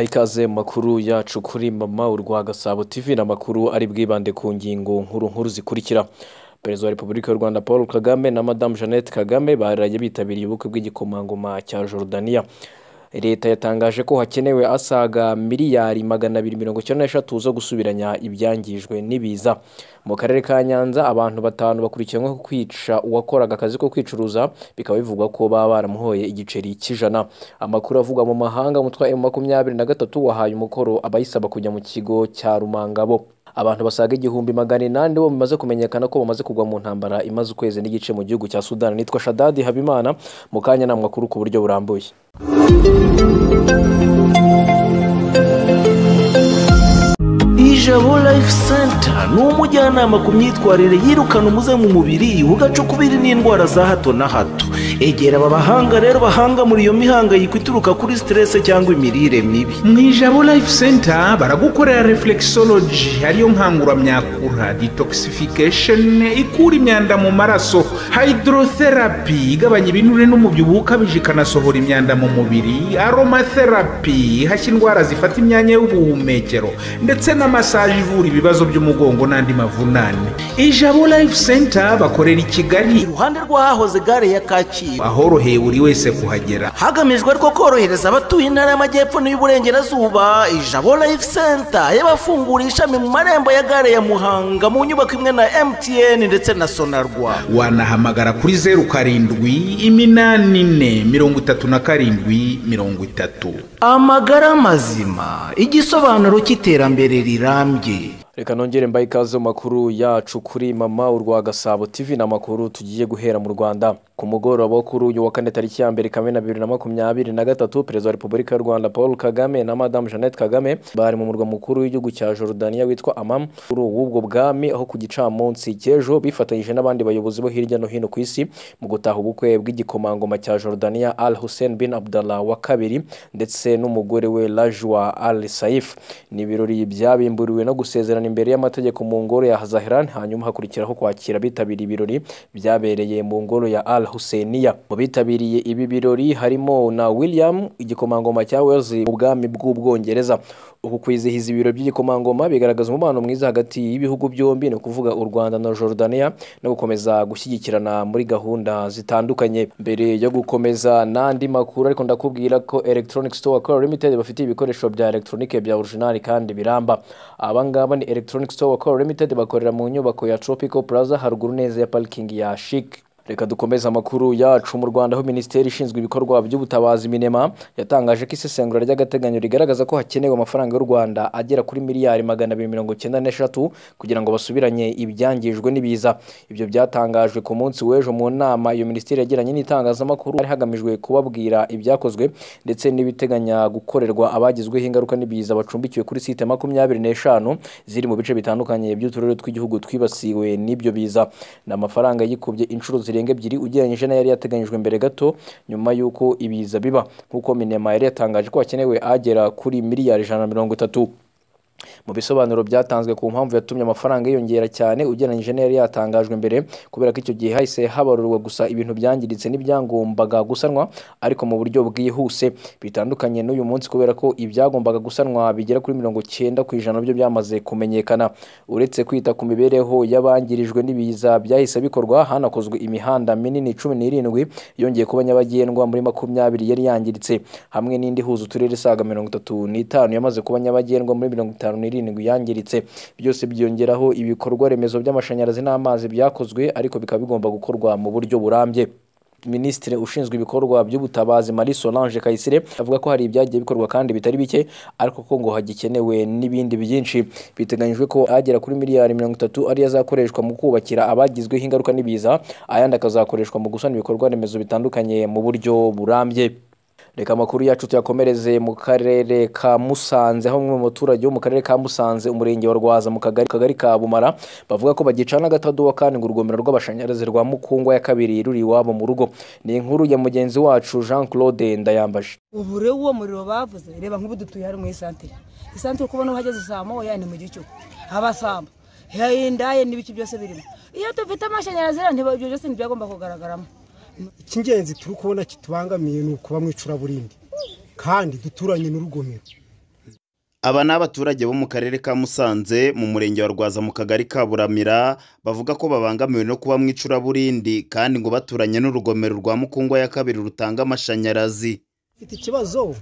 ikaze mu makuru yacu kuri mama urwa gasabo tv ni amakuru ari bwibande ku ngingo nkuru nkuru zikurikira perezida wa repubulika y'u rwanda paul kagame na madamu jeannette kagame barajya bitabiriye ubukwe bw'igikomangoma cya jordania leta yatangaje ko hakenewe asaga miliyari magana abiri mirongo icyenda n'eshatu zo gusubiranya ibyangijwe n'ibiza mu karere ka nyanza abantu batanu bakurikiranyweho kwica uwakoraga akazi ko kwicuruza bikaba bivugwa ko baba baramuhoye igiceri cy'ijana amakuru avugwa mu mahanga umutwe wa makumyabiri na gatatu wahaye umukoro abayisaba kujya mu kigo cya rumangabo abantu basaga igihumbi magana inani bo bamaze kumenyekana ko bamaze kugwa mu ntambara imaze ukwezi n'igice mu gihugu cya sudani nitwa shadadi habimana mu kanya ni amakuru ku buryo burambuye ijabo life center ni umujyanama ku myitwarire yirukana umuze mu mubiri ugacukubiri n'indwara za hato na hato egera aba bahanga rero bahanga muri iyo mihangayiko ituruka kuri siterese cyangwa imirire mibi mu ijabo life center baragukorera reflexology ariyo nkanguramyakura detoxification ikura imyanda mu maraso hydrotherapy igabanya ibinure n'umubyibuho ukabije ikanasohora imyanda mu mubiri aromatherapy ihashya indwara zifata imyanya y'ubuhumekero ndetse na masaje ivura ibibazo by'umugongo n'andi mavunane ijabo life center bakorera i kigali iruhande rw'ahahoze gare ya kacyiru ahoroheye buri wese kuhagera hagamijwe rwo korohereza abatuye intara y'amajyepfo n'iy'uburengerazuba ijabo life center yabafunguriye ishami mu marembo ya gare ya muhanga mu nyubako imwe na mtn ndetse na sonarwa wanahamagara kuri zeru karindwi iminani ine mirongo itatu na karindwi mirongo itatu amagara mazima igisobanuro cy'iterambere rirambye reka nongere mbaye ikaze mu makuru yacu kuri mama urwa gasabo tv ni amakuru tugiye guhera mu rwanda ku mugoroba wo kuri uyu wa kane tariki ya mbere kamena bibiri na makumyabiri na gatatu perezida wa repubulika y'u rwanda paul kagame na madamu jeannette kagame bari mu murwa mukuru w'igihugu cya jordania witwa amam kuri w'ubwo bwami aho ku gicamunsi cy'ejo bifatanyije n'abandi bayobozi bo hirya no hino ku isi mu gutaha ubukwe bw'igikomangoma cya jordania al hussein bin abdallah wa kabiri ndetse n'umugore we lajwa al saif ni ibirori byabimburiwe no gusezerana imbere y'amategeko mu ngoro ya hazaheran hanyuma hakurikiraho kwakira abitabiriye ibirori byabereye mu ngoro ya al huseniya mu bitabiriye ibi birori harimo na william igikomangoma cya wales ubwami bw'ubwongereza uku kwizihiza ibiro by'igikomangoma bigaragaza umubano mwiza hagati y'ibihugu byombi ni ukuvuga u rwanda na jordania no gukomeza gushyigikirana muri gahunda zitandukanye mbere yo gukomeza n'andi makuru ariko ndakubwira ko electronic store Coral limited bafitiye ibikoresho bya elegitoronike bya orijinali kandi biramba abangaba ni electronic store Coral limited bakorera mu nyubako ya tropical plaza haruguru neza ya parikingi ya shike reka dukomeze amakuru yacu mu rwanda aho minisiteri ishinzwe ibikorwa by'ubutabazi minema yatangaje ko isesengura ry'agateganyo rigaragaza ko hakenewe amafaranga y'u rwanda agera kuri miliyari magana abiri mirongo icyenda n'eshatu kugira ngo basubiranye ibyangijwe n'ibiza ibyo byatangajwe ku munsi w'ejo mu nama iyo minisiteri yagiranye n'itangazamakuru hari hagamijwe kubabwira ibyakozwe ndetse n'ibiteganya gukorerwa abagizweho ingaruka n'ibiza bacumbikiwe kuri site makumyabiri n'eshanu ziri mu bice bitandukanye by'uturere tw'igihugu twibasiwe n'ibyo biza ni amafaranga yikubye inshuro ziri zirenga ebyiri ugereranyije n'ayari yateganyijwe mbere gato nyuma y'uko ibiza biba nk'uko minema yari yatangaje ko hakenewe agera kuri miliyari ijana na mirongo itatu mu bisobanuro byatanzwe ku mpamvu yatumye amafaranga yiyongera cyane ugereranyije n'ayari yatangajwe mbere kubera ko icyo gihe hahise habarurwa gusa ibintu byangiritse n'ibyagombaga gusanwa ariko mu buryo bwihuse bitandukanye n'uyu munsi kubera ko ibyagombaga gusanwa bigera kuri mirongo icyenda ku ijana byo byamaze kumenyekana uretse kwita ku mibereho y'abangirijwe n'ibiza byahise bikorwa hanakozwe imihanda minini cumi n'irindwi yongeye kuba nyabagendwa muri makumyabiri yari yangiritse hamwe n'indi huza uturere isaga mirongo itatu n'itanu yamaze kuba nyabagendwa muri mirongo itanu itanu n'irindwi yangiritse byose byiyongeraho ibikorwa remezo by'amashanyarazi n'amazi byakozwe ariko bikaba bigomba gukorwa mu buryo burambye minisitiri ushinzwe ibikorwa by'ubutabazi marie solange kayisire avuga ko hari ibyagiye bikorwa kandi bitari bike ariko ko ngo hagikenewe n'ibindi byinshi biteganyijwe ko agera kuri miliyari mirongo itatu ariyo azakoreshwa mu kubakira abagizweho ingaruka n'ibiza ayandi akazakoreshwa mu gusana ibikorwa remezo bitandukanye mu buryo burambye reka amakuru yacu tuyakomereze mu karere ka musanze aho umwe mu baturage wo mu karere ka musanze umurenge wa rwaza mu kagari ka bumara bavuga ko bagicana agatadowa kandi ngo urugomero rw'amashanyarazi rwa mukungwa ya kabiri ruri iwabo mu rugo ni inkuru ya mugenzi wacu jean claude ndayambaje ubu rero uwo muriro bavuze reba nk'ubu dutuye hano mu isantere isantere uko ubona uhageze saa moya ni mu gicuku haba samba hindaye n'ibiki byose birimo iyo dufite amashanyarazi rero ibyo byose ntibyagomba kugaragaramo icy'ingenzi turi kubona kitubangamiye ni ukuba mu icuraburindi kandi duturanye n'urugomero aba ni abaturage bo mu karere ka musanze mu murenge wa rwaza mu kagari ka buramira bavuga ko babangamiwe no kuba mu icuraburindi kandi ngo baturanye n'urugomero rwa mukungwa ya kabiri rutanga amashanyarazi mfite ikibazo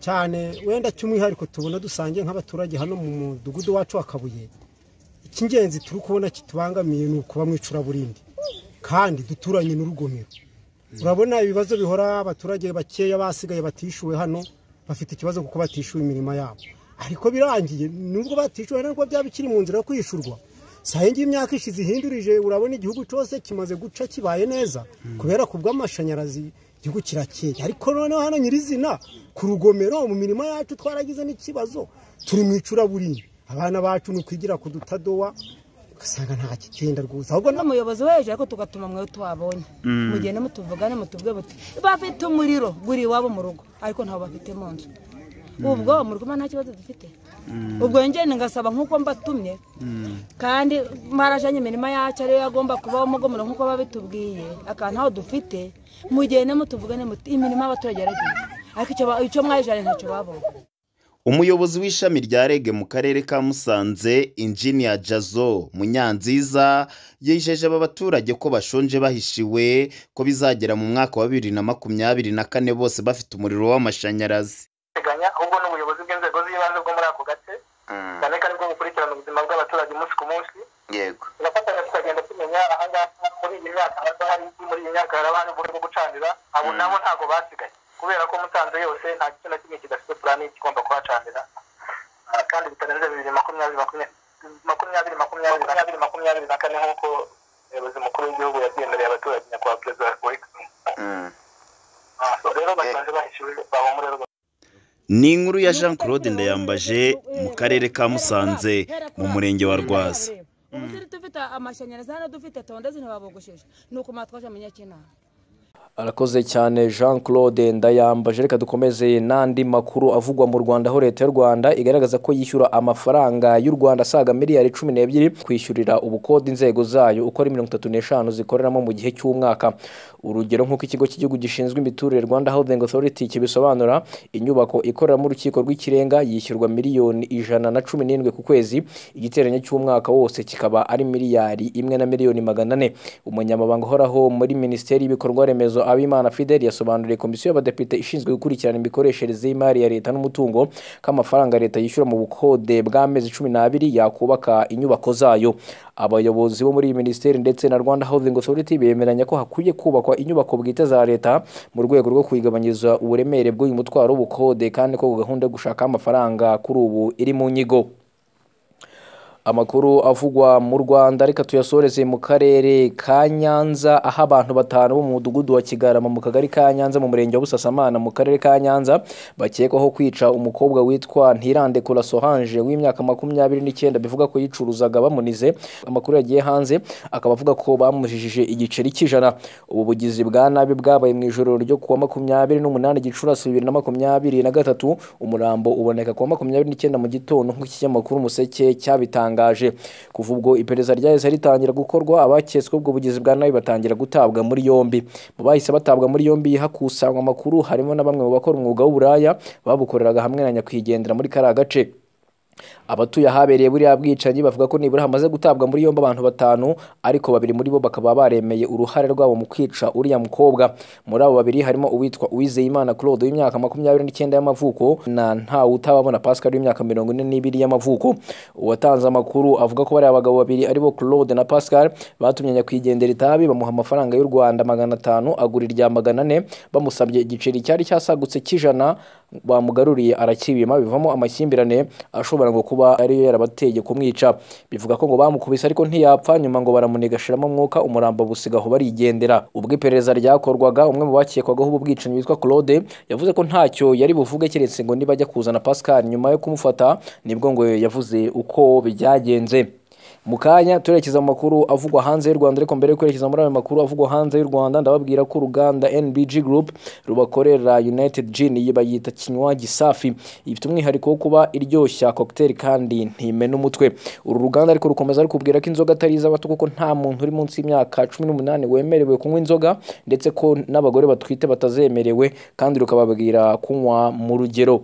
cyane wenda cy'umwihariko tubona dusangiye nk'abaturage hano mu mudugudu wacu wa kabuye icy'ingenzi turi kubona kitubangamiye ni ukuba mu icuraburindi kandi duturanye n'urugomero urabona ibibazo bihora abaturage bakeya basigaye batishyuwe hano bafite ikibazo kuko batishyuwe imirimo yabo ariko birangiye nubwo batishyuwe nubwo byaba bikiri mu nzira yo kwishyurwa saa yingi imyaka ishize ihindurije urabona igihugu cyose kimaze guca kibaye neza kubera ku bw'amashanyarazi igihugu kirakeye ariko noneho hano nyirizina ku rugomero mu mirimo yacu twaragize n'ikibazo turi mu icuraburindi abana bacu ni ukwigira ku dutadowa ugasanga nta kigenda rwose ahubwo na- n'umuyobozi wo hejuru ariko tugatuma mwe twabonye mugende mutuvugane mutubwe muti bafite umuriro guri iwabo mu rugo ariko ntawo bafite mu nzu ubwo muri kumwe nta kibazo dufite ubwo ngende ngasaba nk'uko mbatumye kandi marajanye imirima yacu ariyo agomba kubaho mugomero nk'uko babitubwiye akantu aho dufite mugende mutuvugane muti imirimo y'abaturage yaragiye ariko icyo ba- icyo mwajanye ntacyo babonye umuyobozi w'ishami rya rege mu karere ka musanze injiniya jazo munyanziza yijeje aba baturage ko bashonje bahishiwe ko bizagera mu mwaka wa bibiri na makumyabiri na kane bose bafite umuriro w'amashanyarazi teganya ahubwo n'ubuyobozi bw'inzego z'ibanze bwo muri ako gace cyane ko aribwo bukurikirana ubuzima bw'abaturage umunsi ku munsi yego tugafatanya tukagenda tumenya ahangaha muri iyi myaka haba hari muri iyi myaka haraba hari uburyo bwo gucanira abo nabo ntabwo basigaye kubera ko musanze yose nta kintu na kimwe kidafite purani kigomba kuhacanira Ah, kandi bitarenze bibiri makumyabiri makumyabiri makumyabiri makumyabiri makumyabiri makumyabiri na kane nk'uko umuyobozi mukuru w'igihugu yabyemereye abaturage nyakubahwa perezida wa repubulika Ah, so rero basanze bahishiwe bahumure rwose ni inkuru ya jean claude ndayambaje mu karere ka musanze mu murenge wa rwaza ubu turi dufite amashanyarazi hano dufite tondazi ntibabogosheje ni ukumara twaje mu nyakinama arakoze cyane jean claude ndayambaje reka dukomeze n'andi makuru avugwa mu rwanda aho leta y'u rwanda igaragaza ko yishyura amafaranga y'u rwanda asaga miliyari cumi n'ebyiri kwishyurira ubukode inzego zayo uko ari mirongo itatu n'eshanu zikoreramo mu gihe cy'umwaka urugero nk'uko ikigo cy'igihugu gishinzwe imiturire rwanda housing authority kibisobanura inyubako ikoreramo urukiko rw'ikirenga yishyurwa miliyoni ijana na cumi n'indwi ku kwezi igiteranyo cy'umwaka wose kikaba ari miliyari imwe na miliyoni magana ane umunyamabanga uhoraho muri minisiteri y'ibikorwa remezo abimana fideli yasobanuriye komisiyo y'abadepite ishinzwe gukurikirana imikoreshereze y'imari ya leta n'umutungo ko amafaranga leta yishyura mu bukode bw'amezi cumi n'abiri yakubaka inyubako zayo abayobozi bo muri iyi minisiteri ndetse na rwanda housing authority bemeranya ko hakwiye kubakwa inyubako bwite za leta mu rwego rwo kuyigabanyiriza uburemere bw'uyu mutwaro w'ubukode kandi ko gahunda yo gushaka amafaranga kuri ubu iri mu nyigo amakuru avugwa mu rwanda reka tuyasoreze mu karere ka nyanza aho abantu batanu bo mu mudugudu wa kigarama mu kagari ka nyanza mu murenge wa busasamana mu karere ka nyanza bakekwaho kwica umukobwa witwa ntirande kora sohanje w'imyaka makumyabiri n'icyenda bivuga ko yicuruzaga bamunize amakuru yagiye hanze akaba avuga ko bamujijije igiceri cy'ijana ubu bugizi bwa nabi bwabaye mu ijoro ryo kuwa makumyabiri n'umunani gicurasi bibiri na makumyabiri na gatatu umurambo uboneka kuwa makumyabiri n'icyenda mu gitondo nk'uko ikinyamakuru umuseke cyabitangaje kuva ubwo iperereza ryahise ritangira gukorwa abaketsweho ubwo bugizi bwa nabi batangira gutabwa muri yombi mu bahise batabwa muri yombi hakusanywa amakuru harimo na bamwe mu bakora umwuga w'uburaya babukoreraga hamwe na nyakwigendera muri kariya gace abatuye ahabereye buriya bwicanyi bavuga ko nibura hamaze gutabwa muri yombi abantu batanu ariko babiri muri bo bakaba baremeye uruhare rwabo mu kwica uriya mukobwa muri abo babiri harimo uwitwa uwizeyimana claude w'imyaka makumyabiri n'icyenda y'amavuko na ntawutababona pascal w'imyaka mirongo ine n'ibiri y'amavuko uwatanze amakuru avuga ko bariya abagabo babiri aribo claude na pascal batumye nyakwigendera itabi bamuha amafaranga y'u rwanda magana atanu agura irya magana ane bamusabye igiceri cyari cyasagutse cy'ijana bamugaruriye arakibima bivamo amakimbirane ashobora ngo kuba ariyo yarabateye kumwica bivuga ko ngo bamukubise ariko ntiyapfa nyuma ngo baramuniga ashiramo umwuka umurambo busiga aho barigendera ubwo iperereza ryakorwaga umwe mu bakekwagaho ubu bwicanyi witwa claude yavuze ko ntacyo yari buvuge keretse ngo niba ajya kuzana pascal nyuma yo kumufata nibwo ngo yavuze uko byagenze mu kanya turerekeza mu makuru avugwa hanze y'u rwanda ariko mbere yo kwerekeza muri ayo makuru avugwa hanze y'u rwanda ndababwira ko uruganda nbg group rubakorera united gin iyi bayita kinywaji safi ifite umwihariko wo kuba iryoshya cocktail kandi ntimena umutwe uru ruganda ariko rukomeza rukubwira ko inzoga atari iz'abato kuko nta muntu uri munsi y'imyaka cumi n'umunani wemerewe kunywa inzoga ndetse ko n'abagore batwite batazemerewe kandi rukababwira kunywa mu rugero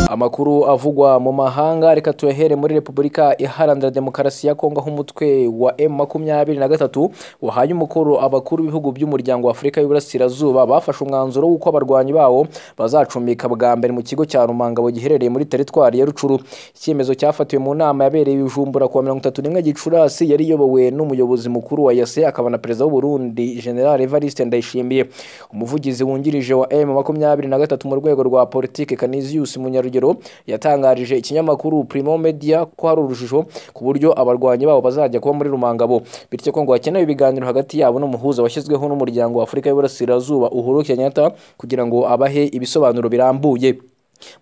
amakuru avugwa mu mahanga reka tuyahere muri repubulika iharanira demokarasi ya kongo aho umutwe wa m makumyabiri na gatatu wahaye umukoro abakuru b'ibihugu by'umuryango wa afurika y'uburasirazuba bafashe umwanzuro w'uko abarwanyi bawo bazacumbika bwa mbere mu kigo cya rumangabo giherereye muri teritwari ya rucuru icyemezo cyafatiwe mu nama yabereye ibijumbura kuwa mirongo itatu n'imwe gicurasi yari iyobowe n'umuyobozi mukuru wa yase akaba na perezida w'uburundi general evariste ndayishimiye umuvugizi wungirije wa m makumyabiri na gatatu mu rwego rwa politiki kaniziyusi munyarugero Rugero yatangarije ikinyamakuru Primo Media ko hari urujijo ku buryo abarwanyi babo bazajya kuba muri rumangabo bityo ko ngo hakenewe ibiganiro hagati yabo n'umuhuza washyizweho n'umuryango wa Afurika y'Uburasirazuba Uhuru Kenyatta kugira ngo abahe ibisobanuro birambuye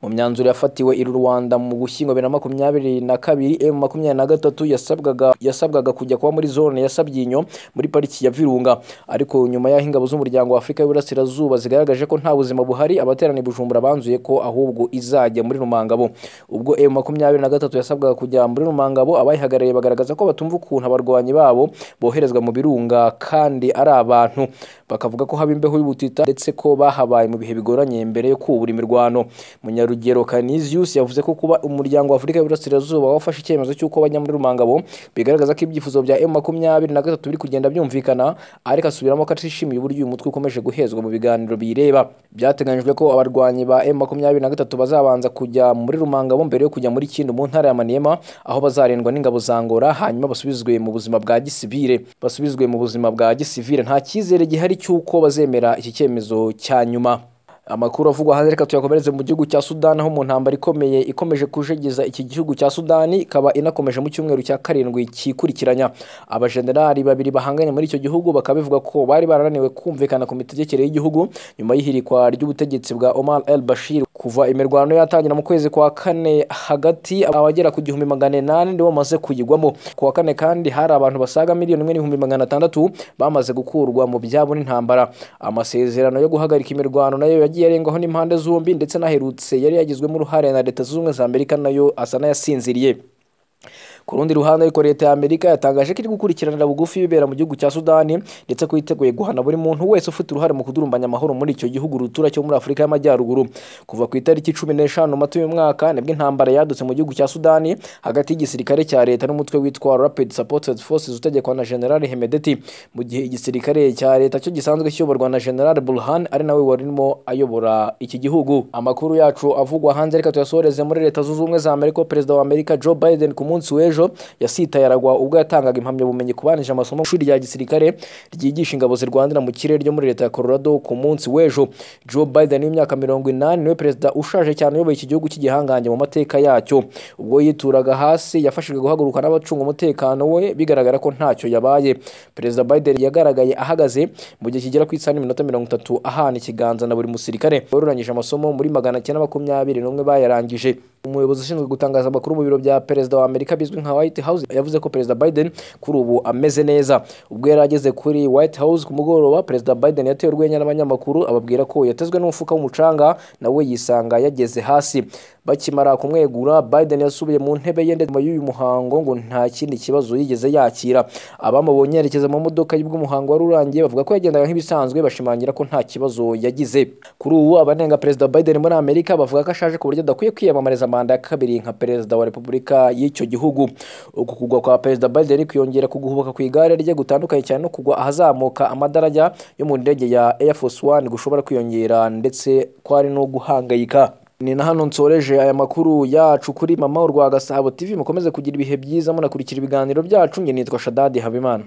mu myanzuro yafatiwe i rwanda mu gushyingo bibiri na makumyabiri na kabiri emu makumyabiri na gatatu yasabwaga yasabwaga kujya kuba muri zone ya sabyinyo muri pariki ya virunga ariko nyuma y'aho ingabo z'umuryango wa afurika y'uburasirazuba zigaragaje ko nta buzima buhari abaterani bujumbura banzuye ko ahubwo izajya muri rumangabo ubwo emu makumyabiri na gatatu yasabwaga kujya muri rumangabo abayihagarariye bagaragaza ko batumva ukuntu abarwanyi babo boherezwa mu birunga kandi ari abantu bakavuga ko haba imbeho y'ubutita ndetse ko bahabaye mu bihe bigoranye mbere yo kubura imirwano munyarugero kaniziyusi yavuze ko kuba umuryango wa afurika y'uburasirazuba wafashe icyemezo cy'uko bajya muri rumangabo bigaragaza ko ibyifuzo bya emu makumyabiri na gatatu biri kugenda byumvikana ariko asubiramo ko atishimiye uburyo uyu mutwe ukomeje guhezwa mu biganiro biyireba byateganyijwe ko abarwanyi ba emu makumyabiri na gatatu bazabanza kujya muri rumangabo mbere yo kujya muri kindi mu ntara ya maniema aho bazarindwa n'ingabo za ngora hanyuma basubizwe mu buzima bwa gisivire basubizwe mu buzima bwa gisivire nta cyizere gihari cy'uko bazemera iki cyemezo cya nyuma amakuru avugwa hanze reka tuyakomereze mu gihugu cya sudani aho mu ntambara ikomeye ikomeje kujegeza iki gihugu cya sudani ikaba inakomeje mu cyumweru cya karindwi cyikurikiranya abajenerali babiri bahanganye muri icyo gihugu bakaba bivuga ko bari barananiwe kumvikana ku mitegekere y'igihugu nyuma y'ihirikwa ry'ubutegetsi bwa omar el bashir kuva imirwano yatangira mu kwezi kwa kane hagati abagera ku gihumbi magana inani nibo bamaze kuyigwamo ku wa kane kandi hari abantu basaga miliyoni imwe n'ibihumbi magana atandatu bamaze gukurwa mu byabo n'intambara amasezerano yo guhagarika imirwano nayo yagiye arengwaho n'impande zombi ndetse n'aherutse yari yagizwemo uruhare na leta zunze ubumwe za amerika nayo asa n'ayasinziriye ku rundi ruhande ariko leta ya amerika yatangaje ko iri gukurikiranira bugufi ibibera mu gihugu cya sudani ndetse ko yiteguye guhana buri muntu wese ufite uruhare mu kudurumbanya amahoro muri icyo gihugu rutura cyo muri afurika y'amajyaruguru kuva ku itariki cumi n'eshanu mata uyu mwaka nibwo intambara yadutse mu gihugu cya sudani hagati y'igisirikare cya leta n'umutwe witwa rapid supported forces utegekwa na general hemedeti mu gihe igisirikare cya leta cyo gisanzwe kiyoborwa na general burhan ari nawe warimo ayobora iki gihugu amakuru yacu avugwa hanze reka tuyasohoreze muri leta zunze ubumwe za amerika perezida wa amerika joe biden ku munsi w'ejo ejo yasitaye aragwa ubwo yatangaga impamyabumenyi ku banije amasomo ku ishuri rya gisirikare ryigisha ingabo zirwanira mu kirere ryo muri leta ya Colorado ku munsi w'ejo Joe Biden w'imyaka mirongo inani niwe perezida ushaje cyane uyoboye iki gihugu cy'igihangange mu mateka yacyo ubwo yituraga hasi yafashijwe guhaguruka n'abacunga umutekano we bigaragara ko ntacyo yabaye perezida Biden yagaragaye ahagaze mu gihe kigera ku isaha n'iminota mirongo itatu ahana ikiganza na buri musirikare warurangije amasomo muri magana cyenda makumyabiri n'umwe bayarangije umuyobozi ushinzwe gutangaza amakuru mu biro bya perezida wa amerika bizwi nka white house yavuze ko perezida biden kuri ubu ameze neza ubwo yari ageze kuri white house ku mugoroba perezida biden yatewe urwenya n'abanyamakuru ababwira ko yatezwe n'umufuka w'umucanga nawe yisanga yageze hasi bakimara kumwegura biden yasubiye mu ntebe ye ndetse nyuma y'uyu muhango ngo nta kindi kibazo yigeze yakira abamubonye yerekeza mu modoka y'ubwo umuhango wari urangiye bavuga ko yagendaga nk'ibisanzwe bashimangira ko nta kibazo yagize kuri ubu abanenga perezida biden muri amerika bavuga ko ashaje ku buryo adakwiye kwiyamamariza manda ya kabiri nka perezida wa repubulika y'icyo gihugu uku kugwa kwa perezida biden kwiyongera ku guhubuka ku igare rye gutandukanye cyane no kugwa ahazamuka amadarajya yo mu ndege ya air force one gushobora kwiyongera ndetse kwari no guhangayika ni na hano nsoreje aya makuru yacu kuri mama urwa gasabo tv mukomeze kugira ibihe byiza munakurikira ibiganiro byacu njye nitwa shadadi habimana